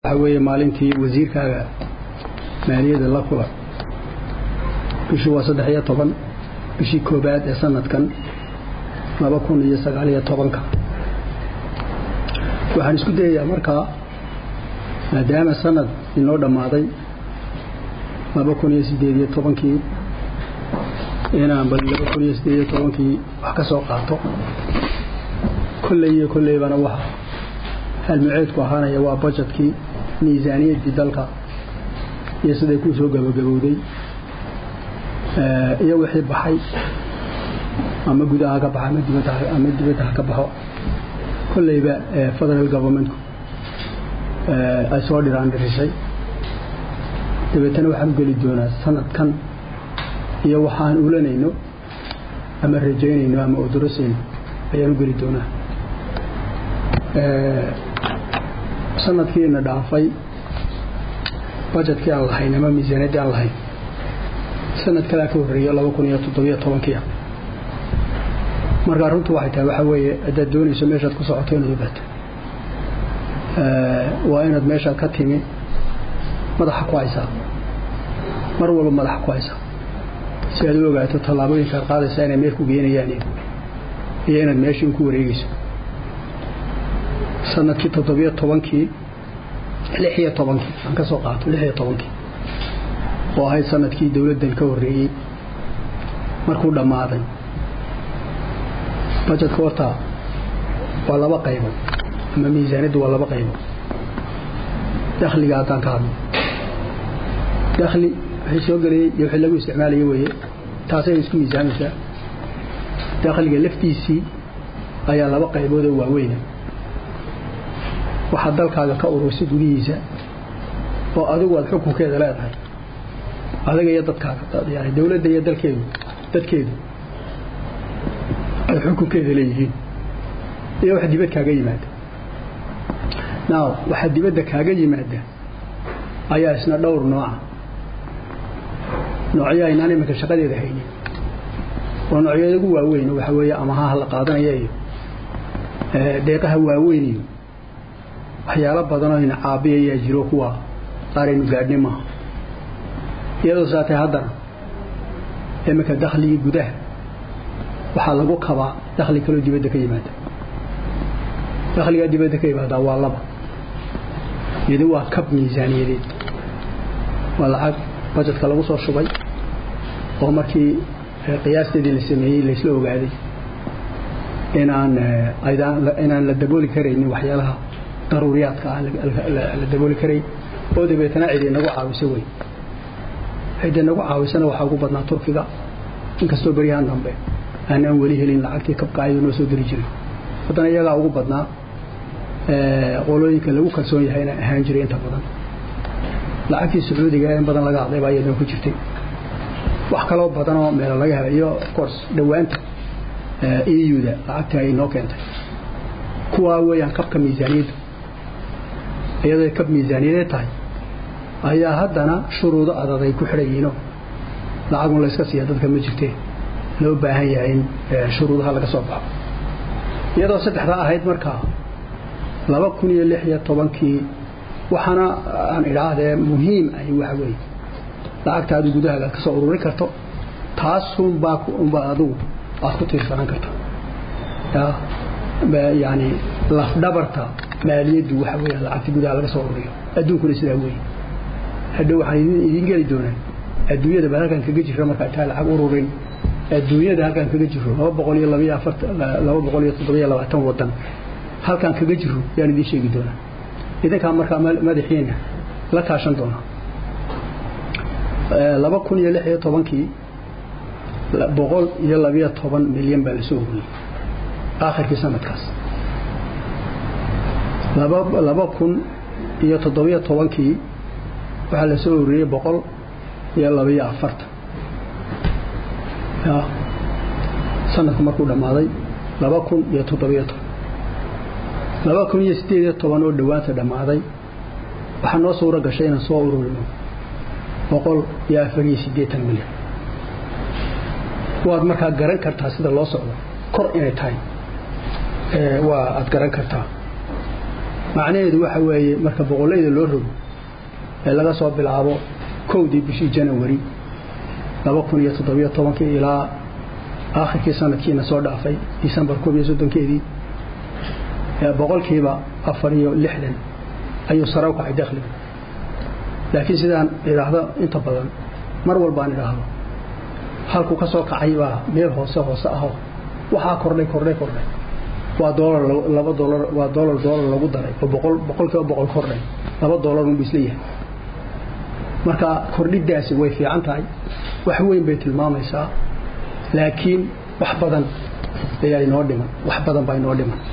waxa weeye maalintii wasiirkaaga maaliyadda la kula bishii waa saddex iyo toban bishii koobaad ee sanadkan laba kun iyo sagaal iyo tobanka waxaan isku dayayaa markaa maadaama sanad inoo dhammaaday laba kun iyo siddeed iyo tobankii inaan bal laba kun iyo siddeed iyo tobankii wax ka soo qaato kolley iyo kolleybana waxa halmuceedku ahaanaya waa bajetkii miisaaniyaddii dalka iyo siday ku soo gabagabowday iyo wixii baxay ama gudaha ka baxa ama dibadda ha ka baxo kolleyba federal governmentku ay soo dhiraan dhirisay dabeetana waxaan u geli doonaa sanadkan iyo waxaan ulanayno ama rajaynayno ama odorosayno ayaan u geli doonaa sanadkiina dhaafay bajetkii aan lahayn ama miisaaniyaddii aan lahayn sanad kalea ka horreeya laba kun iyo toddobiyo tobankiia markaa runtu waxay tahay waxaa weeye haddaad doonayso meeshaad ku socoto inaad ogaato waa inaad meeshaad ka timi madaxa ku haysaa mar walba madaxa ku haysaa si aad u ogaato tallaabooyinka aad qaadaysaa inay meel ku geenayaan iyo inaad meeshii un ku wareegayso sanadkii toddobiyo tobankii lix iyo tobankii aan ka soo qaato lix iyo tobankii oo ahayd sanadkii dowladdan ka horreeyey markuu dhammaaday bajetka horta waa laba qaybood ama miisaaniyaddu waa laba qaybood dakhliga haddaan ka hadlo dakhli wixii soo gelayey iyo wixii lagu isticmaalayo weeye taasay isku miisaamaysaa dakhliga laftiisii ayaa laba qaybood oo waaweyna waxaad dalkaaga ka urursi gudihiisa oo adigu aad xukunkeeda leedahay adaga iyo dadkaaga yani dowladda iyo dalkeedu dadkeedu ay xukunkeeda leeyihiin iyo wax dibad kaaga yimaada now waxa dibadda kaaga yimaada ayaa isna dhowr nooca noocyo aynaan iminka shaqadeeda haynin oo noocyada ugu waaweyn waxa weeye amahaha la qaadanaya iyo deeqaha waaweyn iyo waxyaalo badanoo ina caabiyayaa jiro kuwa qaaraynu gaadhni maaha iyadoo saatay haddana iminka dakhligii gudaha waxaa lagu kabaa dakhli kaloo dibadda ka yimaada dakhligaa dibadda ka yimaadaa waa laba midi waa kab miisaaniyadeed waa lacag bajetka lagu soo shubay oo markii qiyaasteedii la sameeyey laysla ogaaday inaan inaan la dabooli karaynin waxyaalaha daruuriyaadka ah la dabooli karay oo dabeetana cid inagu caawiso wey cid inagu caawisana waxaa ugu badnaa turkiga inkastoo beryahan dambe aanaan weli helin lacagtii kabkaayo noo soo diri jiray haddana iyagaa ugu badnaa qolooyinka lagu kalsoon yahay inaan ahaan jiray inta badan lacagtii sacuudiga in badan laga hadlay baa iyadoo ku jirtay wax kaloo badanoo meelo laga helay iyo of course dhowaanta euda lacagtii ay noo keentay kuwaa weeyaan kabka miisaaniyaddu iyadoo kab miisaaniyadeed tahay ayaa haddana shuruudo adag ay ku xidhan yihiinoo lacagun layska siiya dadka ma jirtee loo baahan yahay in shuruudaha laga soo baxo iyadoo saddexdaa ahayd markaa laba kun iyo lix iyo tobankii waxaana aan idhaahdee muhiim ahi waxa weeye lacagtaadu gudahaaga aad ka soo ururin karto taasunbaa unbaa adugu aad ku tiirsanaan karto yani lafdhabarta maaliyaddu waxa weya lacagta gudaha laga soo ururiyo adduunkuna sidaa weeye hadhow waxaan idiin geli doonaa adduunyada bal halkaan kaga jirra markaa taa lacag ururin adduunyada halkaan kaga jiro laba boqol iyo labaiyo afarta laba boqol iyo toddobiyo labaatan wadan halkaan kaga jiro yaan idiin sheegi doonaa idinkaa markaa madaxiina la kaashan doonaa laba kun iyo lix iyo tobankii boqol iyo labiyo toban milyan baa lasoo ururiyey aakhirkii sanadkaas laba kun iyo toddobiyo tobankii waxaa la soo ururiyey boqol iyo labaiyo afartan sanadku markuu dhammaaday laba kun iyo toddobiyo toban laba kun iyo siddeed iyo toban oo dhowaanta dhammaaday waxaa noo suuro gashay inaan soo ururino boqol iyo afar iyo siddeetan milyan waad markaa garan kartaa sida loo socdo kor inay tahay waa aad garan kartaa macnaheedu waxa weeye marka boqollayda loo rogo ee laga soo bilaabo kowdii bishii janawari laba kun iyo toddobiyo tobankii ilaa aakhirkii sanadkiina soo dhaafay disembar koob iyo soddonkeedii boqolkiiba afar iyo lixdan ayuu sare u kacay dakhliga laakiin sidaan idhaahdo inta badan mar walbaan idhaahdo halkuu ka soo kacay baa meel hoose hoose ahoo waxaa kordhay kordhay kordhay waa doolar laba doolar waa doolar doolar lagu daray oo boqol boqolkiiba boqol kordhay laba doolar unbu isla yahay marka kordhidaasi way fiican tahay wax weyn bay tilmaamaysaa laakiin wax badan ayaa inoo dhiman wax badan baa inoo dhiman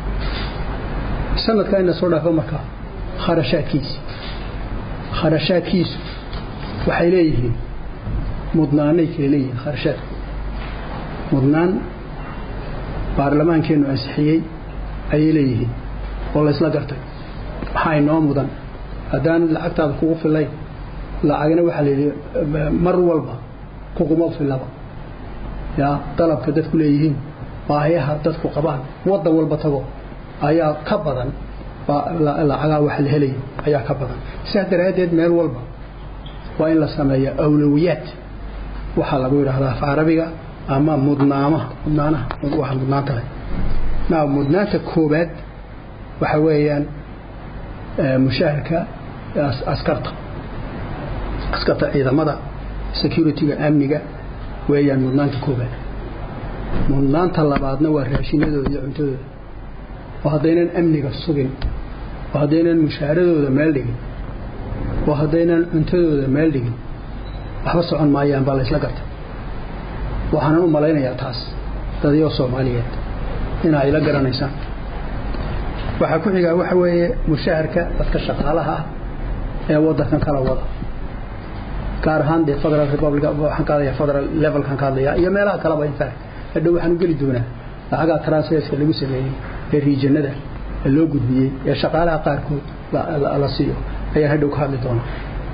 sanadkaa ina soo dhaafo marka kharashaadkiisi kharashaadkiisu waxay leeyihiin mudnaanay kale leeyihiin kharashaadku mudnaan baarlamaankeennu ansixiyey ayay leeyihiin oo laysla gartay maxaa inoo mudan haddaan lacagtaada kugu filayn lacagna waxaa layidhi mar walba kuguma filaba yaa dalabka dadku leeyihiin baahiyaha dadku qabaan waddan walba tago ayaa ka badan lacagaa wax la helaya ayaa ka badan sidaas daraaddeed meel walba waa in la sameeya awlowiyaad waxaa lagu yidhaahdaa af carabiga ama mudnaamaha mudnaanaha waxa mudnaanta leh naa mudnaanta koobaad waxa weeyaan mushaharka askarta askarta ciidamada security-ga amniga weeyaan mudnaanta koobaad mudnaanta labaadna waa raashinadooda iyo cuntadooda oo haddaynan amniga sugin oo haddaynan mushaaradooda meel dhigin oo haddaynan cuntadooda meel dhigin waxba socon maayaan baa laysla gartay waxaanan u malaynayaa taas dadyo soomaaliyeed in ay la garanaysaan waxaa ku xigaa waxa weeye mushaharka dadka shaqaalaha ah ee waddankan kala wada gaar ahaan dee federal republic waxaan ka hadlayaa federal levelkan ka hadlayaa iyo meelaha kaleba in fact hadhow waxaan u geli doonaa lacagaa transferska lagu sameeyey ee riijanada ee loo gudbiyey ee shaqaalaha qaarkood la siiyo ayaan hadhow ka hadli doonaa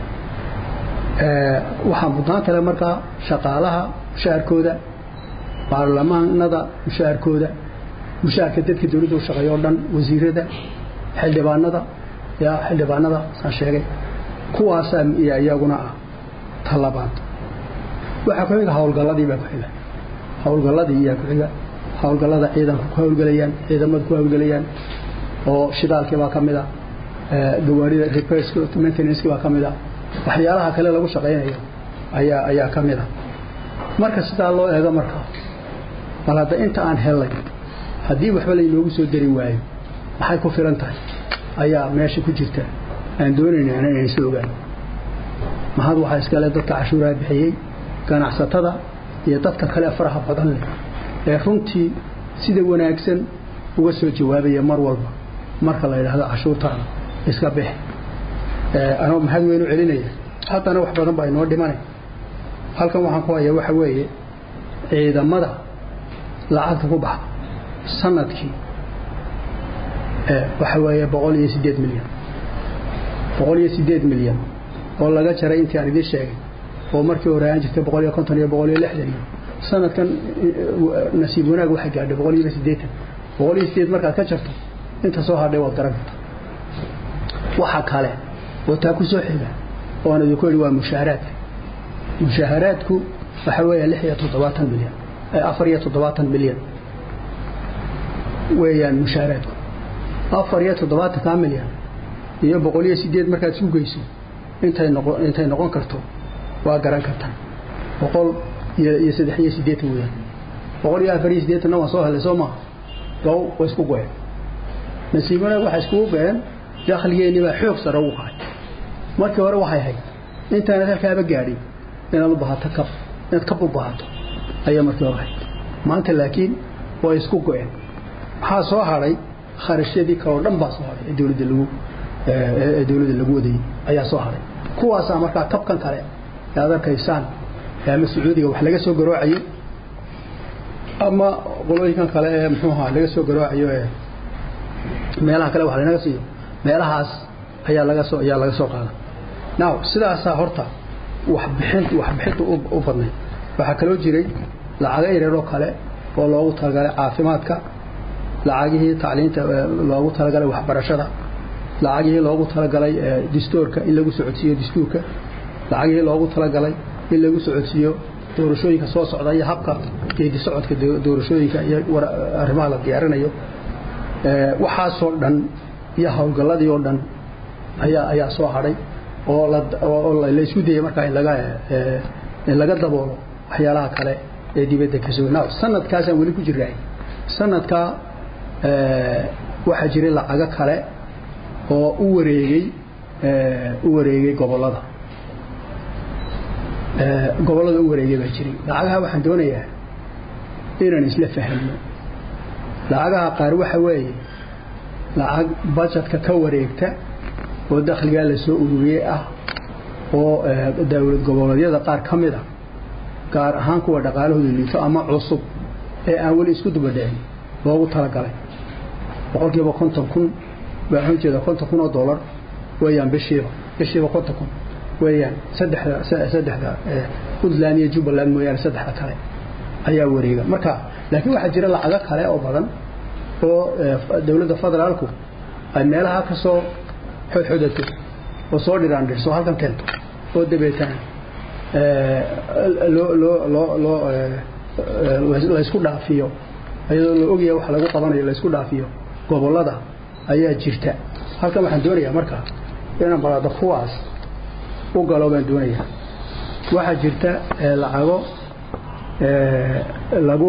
waxaa mudnaan kale markaa shaqaalaha mushaharkooda baarlamaanada mushaharkooda mushaharka dadka dowladda u shaqeeya oo dhan wasiirada xildhibaanada yaa xildhibaanada saan sheegay kuwaasaa iyaguna ah talabaad waxaa ku xiga howlgalladii baa ku xiga howlgalladii iyaa ku xiga howlgallada ciidanku ku howlgelayaan ciidamadu ku howlgelayaan oo shidaalkii baa ka mid a gawaarida repairska maintenanceki baa ka mid a waxyaalaha kale lagu shaqaynayo ayaa ayaa ka mid a marka sidaa loo eego marka bal hadda inta aan helay haddii waxba laynoogu soo dari waayo maxay ku filan tahay ayaa meesha ku jirta aan doonayna inaan isla ogaano mahad waxaa iskale dadka cashuuraha bixiyey ganacsatada iyo dadka kale faraha badan leh ee runtii sida wanaagsan uga soo jawaabaya mar walba marka la yidhaahdo cashuurtaada iska bix anoo mahad weynu celinaya haddana wax badan baa inoo dhimanay halkan waxaan ku hayaa waxa weeye ciidamada lacagta ku baxa sanadkii waxa weeye boqol iyo sideed milyan boqol iyo sideed milyan oo laga jaray intii aan idiin sheegay oo markii hore aan jirtay boqol iyo konton iyo boqol iyo lixdan iyo sanadkan nasiib wanaag waxay gaadhay boqol iyo siddeetan boqol iyo sideed markaad ka jarto inta soo hadhay waad garan karta waxa kale oo taa ku soo xiga oo aan idinku idhi waa mushaaharaadka mushaaharaadku waxa weeya lix iyo toddobaatan milyan afar iyo toddobaatan milyan weeyaan mushaaharaadku afar iyo toddobaatankaa milyan iyo boqol iyo sideed markaad isu geyso intay noqon intay noqon karto waa garan kartaa boqol iyo iyo saddex iyo siddeetan weeyaan boqol iyo afar iyo siddeetanna waan soo helay soo maaha gow way isku goyeen nasiib wanaag waxay iskugu goyeen dakhligeennii baa xoog sare ugu kacay markii hore waxay hayd intaanad halkaaba gaadhin inaad u bahato kab inaad kab u bahato ayaa markii hore hayd maanta laakiin way isku go'een maxaa soo hadhay kharashyadii kaloo dhan baa soo hadhay ee dowladda lagu ee dowladda lagu wadayey ayaa soo hadhay kuwaasaa markaa kabkan kale ee aad arkaysaan ama sacuudiga wax laga soo garoocayo ama qolooyinkan kale ee muxuu ahaa laga soo garoocayo ee meelaha kale wax lanaga siiyo meelahaas ayaa laga soo ayaa laga soo qaada now sidaasaa horta waxbixin waxbixinta u badnayd waxaa kaloo jiray lacaga yareeroo kale oo loogu talagalay caafimaadka lacagihii tacliinta loogu talagalay waxbarashada lacagihii loogu talagalay dastuurka in lagu socodsiiyo dastuurka lacagihii loogu talagalay in lagu socodsiiyo doorashooyinka soo socda iyo habka geedi socodka doorashooyinka iyo arrimaha la diyaarinayo waxaasoo dhan iyo howlgalladii oo dhan ayaa ayaa soo hadhay oo la isku dayay markaa in laga in laga daboolo waxyaalaha kale ee dibadda ka soo now sanadkaasaan weli ku jirnay sanadkaa waxaa jiray lacago kale oo u wareegay u wareegay gobollada gobollada u wareegay baa jiray lacagaha waxaan doonayaa inaan isla fahmno lacagaha qaar waxa weeye lacag bajetka ka wareegta oo dakhligaa la soo ururiyey ah oo dowlad goboleedyada qaar ka mid a gaar ahaan kuwa dhaqaalahooda liito ama cusub ee aan weli isku dubadhicin loogu talagalay boqolkiiba konton kun waxaan ujeeda konton kun oo dollar weeyaan bishiiba bishiiba konton kun weeyaan saddexda saddexda puntland iyo jubbaland mooyaane saddexda kale ayaa wareega marka laakiin waxaa jira lacago kale oo badan oo dowladda federaalku ay meelaha ka soo xodxodato oo soo dhiraandhirso halkan keento oo dabeetana loo loo loo loo laysku dhaafiyo iyadoo la ogyahay wax lagu qabanayo laysku dhaafiyo gobollada ayaa jirta halkan waxaan doonayaa marka inaan balaado kuwaas u galo baan doonayaa waxaa jirta lacago lagu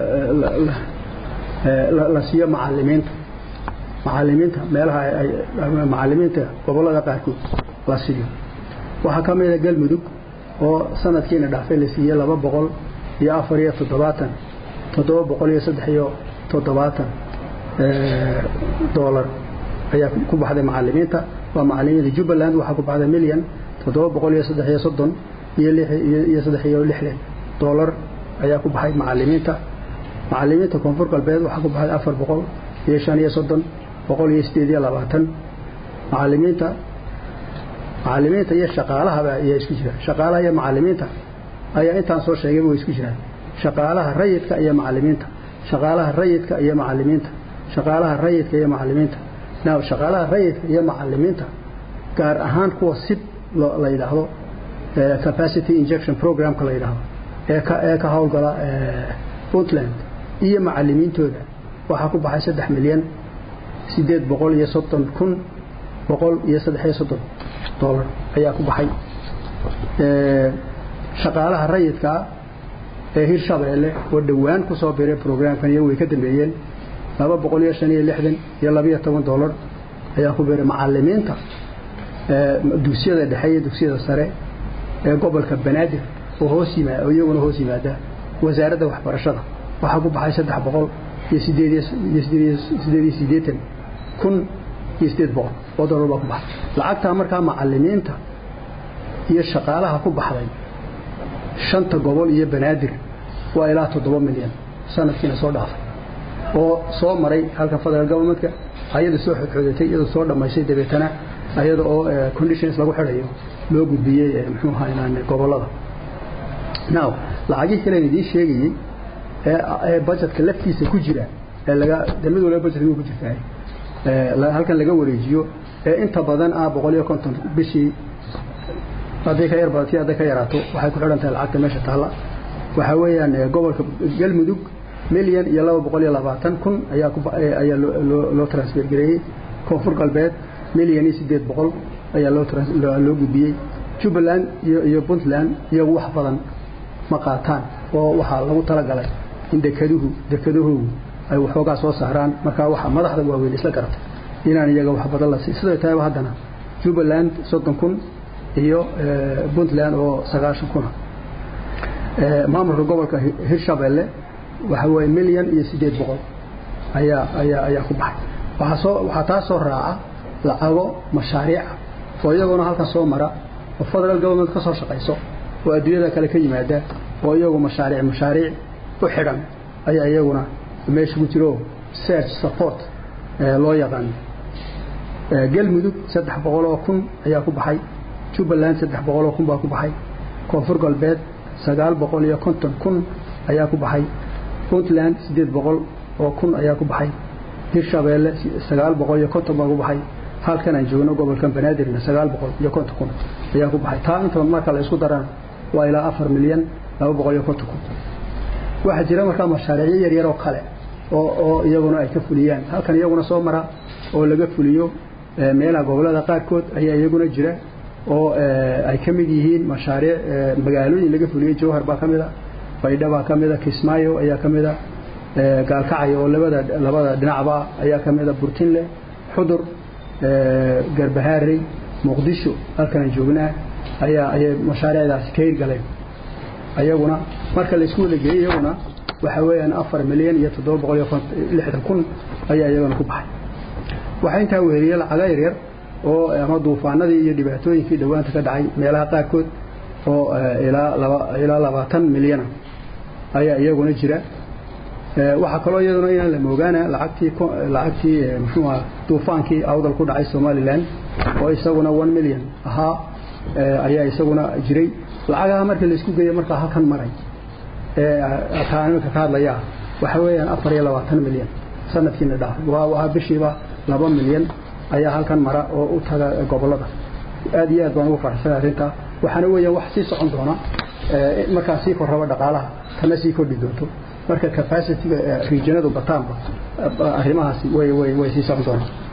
la siiyo macalimiinta macalimiinta meelaha macalimiinta gobollada qaarkood la siiyo waxaa ka mida galmudug oo sanadkiina dhaafay la siiyey laba boqol iyo afar iyo toddobaatan toddoba boqol iyo saddex iyo toddobaatan dollar ayaa ku baxday macalimiinta waa macalimiinta jubbaland waxaa ku baxday milyan toddoba boqol iyo saddex iyo soddon iyo iyo saddex iyo lixdan dollar ayaa ku baxay macalimiinta macalimiinta koonfur galbeed waxaa ku baxday afar boqol iyo shan iyo soddon boqol iyo sideed iyo labaatan macalimiinta macalimiinta iyo shaqaalahaba ayaa isku jiraan shaqaalaha iyo macalimiinta ayaa intaan soo sheegayba way isku jiraan shaqaalaha rayidka iyo macalimiinta shaqaalaha rayidka iyo macalimiinta shaqaalaha rayidka iyo macalimiinta now shaqaalaha rayidka iyo macalimiinta gaar ahaan kuwa sib la yidhaahdo capacity injection programka la yidhaahdo ee ka ee ka howlgala puntland iyo macalimiintooda waxaa ku baxay saddex milyan sideed boqol iyo soddon kun boqol iyo saddex iyo soddon dollar ayaa ku baxay shaqaalaha rayidkaa ee hirshabeelle oo dhowaan ku soo biray programkan iyo way ka dambeeyeen laba boqol iyo shan iyo lixdan iyo labiyo toban dollar ayaa ku biray macalimiinta dugsiyada dhexe iyo dugsiyada sare ee gobolka banaadir oo hoos yimaada oo iyaguna hoos yimaada wasaaradda waxbarashada waxaa ku baxay saddex boqol iyo sideed iyo sideed iyo siddeetan kun iyo sideed boqol oo dollar baa ku baxay lacagtaa markaa macalimiinta iyo shaqaalaha ku baxday shanta gobol iyo banaadir waa ilaa toddoba milyan sanadkiina soo dhaafay oo soo maray halka federal governmentka ayada soo xodxodatay iyadoo soo dhammaysay dabeetana ayada oo conditions lagu xidhayo loo gudbiyey muxuu ahaa inaan gobollada now lacagihii kale idiin sheegayey ee budgetka laftiisa ku jira ee laga mid walba budgetka ku jirtaa halkan laga wareejiyo ee inta badan ah boqol iyo konton bishii hadday ka yar badato hadday ka yaraato waxay ku xidhan tahay lacagta meesha taalla waxaa weeyaan gobolka galmudug milyan iyo laba boqol iyo labaatan kun ayaa ayaa loo transfer gareeyey koonfur galbeed milyan iyo sideed boqol ayaa loo gudbiyey jubbaland iyo puntland iyagu wax badan ma qaataan oo waxaa lagu talagalay in dekeduhu dekedahoogu ay waxoogaa soo saaraan markaa waxa madaxda waaweyn isla garatay inaan iyaga wax badan la sii sidoo taaba haddana jubbaland soddon kun iyo puntland oo sagaashan kuna maamulka gobolka hirshabeelle waxa weeye milyan iyo sideed boqol ayaa ayaa ayaa ku baxay waxaa soo waxaa taa soo raaca lacago mashaariica oo iyaguna halkan soo mara oo federal government ka soo shaqayso oo adduunyada kale ka yimaada oo iyagu mashaariic mashaariic u xidhan ayaa iyaguna meesha ku jiro search support loo yaqaan galmudug saddex boqol oo kun ayaa ku baxay jubbaland saddex boqol oo kun baa ku baxay koonfur galbeed sagaal boqol iyo konton kun ayaa ku baxay puntland siddeed boqol oo kun ayaa ku baxay hirshabeelle sagaal boqol iyo konton baa ku baxay halkan aan joogno gobolkan banaadirna sagaal boqol iyo konton kun ayaa ku baxay taa inta marka la isku darana waa ilaa afar milyan laba boqol iyo konton kun waxaa jira markaa mashaariicyo yaryar oo kale oo oo iyaguna ay ka fuliyaan halkan iyaguna soo mara oo laga fuliyo meelaha gobolada qaarkood ayaa iyaguna jira oo ay ka mid yihiin mashaariic magaalooyin laga fuliyey jawhar baa ka mid a baydha baa ka mid a kismaayo ayaa ka mid a gaalkacyo oo labada labada dhinacba ayaa ka mid a burtinle xudur garbahaarey muqdisho halkanaan joognaa ayaa ayay mashaariicdaasi ka hirgaleen ayaguna marka la isku wada geeyey iyaguna waxa weeyaan afar milyan iyo toddoba boqol iyo lixdan kun ayaa iyagana ku baxay waxaa intaa weheliyey lacaga yaryar oo ama duufaanadii iyo dhibaatooyinkii dhowaanta ka dhacay meelaha qaarkood oo ilaa laba ilaa labaatan milyana ayaa iyaguna jira waxaa kaloo iyaduna inaan la moogaana lacagtii lacagtii muxuu aha duufaankii awdal ku dhacay somaliland oo isaguna one million ahaa ayaa isaguna jiray lacagaha markii la isku geeyo markaa halkan maray kaa iminka ka hadlayaa waxa weeyaan afar iyo labaatan milyan sanadkiina dhaaf waa bishiiba laba milyan ayaa halkan mara oo u taga gobolada aad iyo aad baan ugu faraxsanay arrintaa waxaana weeyaan wax sii socon doona markaa sii korraba dhaqaalaha kana sii kordhi doonto marka capacity regionadu bataanba arrimahaasi way way way sii socon doonaan